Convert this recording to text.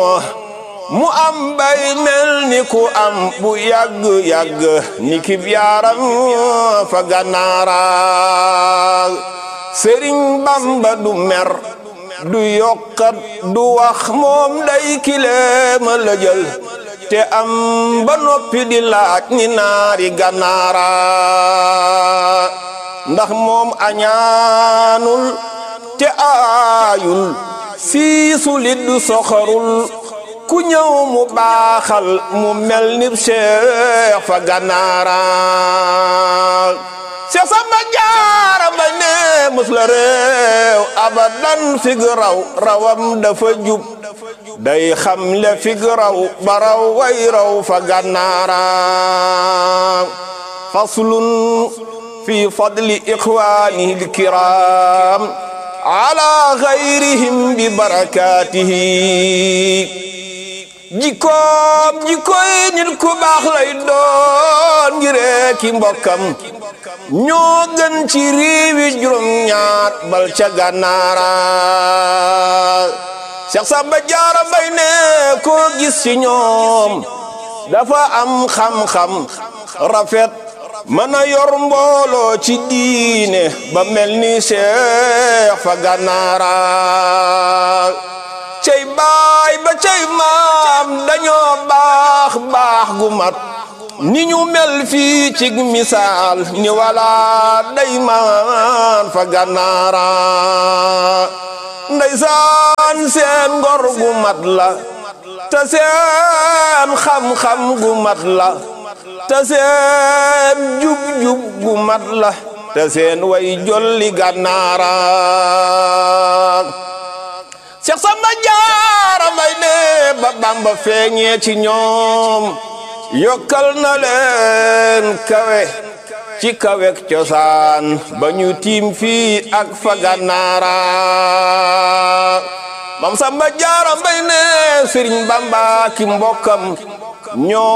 mu am bay mel ni ku am bu yàgg-yàgg ni ki yaaram fa gànnaara sëriñ bamba du mer du yokkat du wax moom day kileema la jël te am ba noppi di laaj ni naari gànnaara ndax moom añaanul te aayul siisu lit du soxorul ku ñëw mu baaxal mu mel ni Cheikh fa gànnaara Cheikh Samba Jaara ba ne mus la réew abadan fig raw rawam dafa jub day xam le fig raw ba raw way raw fa gànnaara faslun fi fadli ixwaanihi alkiram ala gayrihim bi barakatihi jikkoom jikkoy nit ku baax lay doon ngiree ki mbokkam ñoo gën ci réewi juróom ñaat bal ca gànnaara Cheikh Samba Jaara Mbay ne koo gis ci ñoom dafa am xam-xam rafet mën a yor mbooloo ci diine ba mel ni Cheikh fa gànnaara cey baay ba cey maam dañoo baax baax gu mat ni ñu mel fii ci misaal ni wala day maan fa gànnaara ndeysaan seen ngor gu mat la te seen xam-xam gu mat la te seen jub-jub gu mat la te seen way jolli gànnaara Seex Samba Jaara Mbay ne ba Bamba feeñee ci ñoom yokkal na leen kawe ci kawek cosaan ba ñu tiim fii ak fa gànnaara Mam Samba Jaara Mbay ne Sëriñ Bamba ki mbokkam ñoo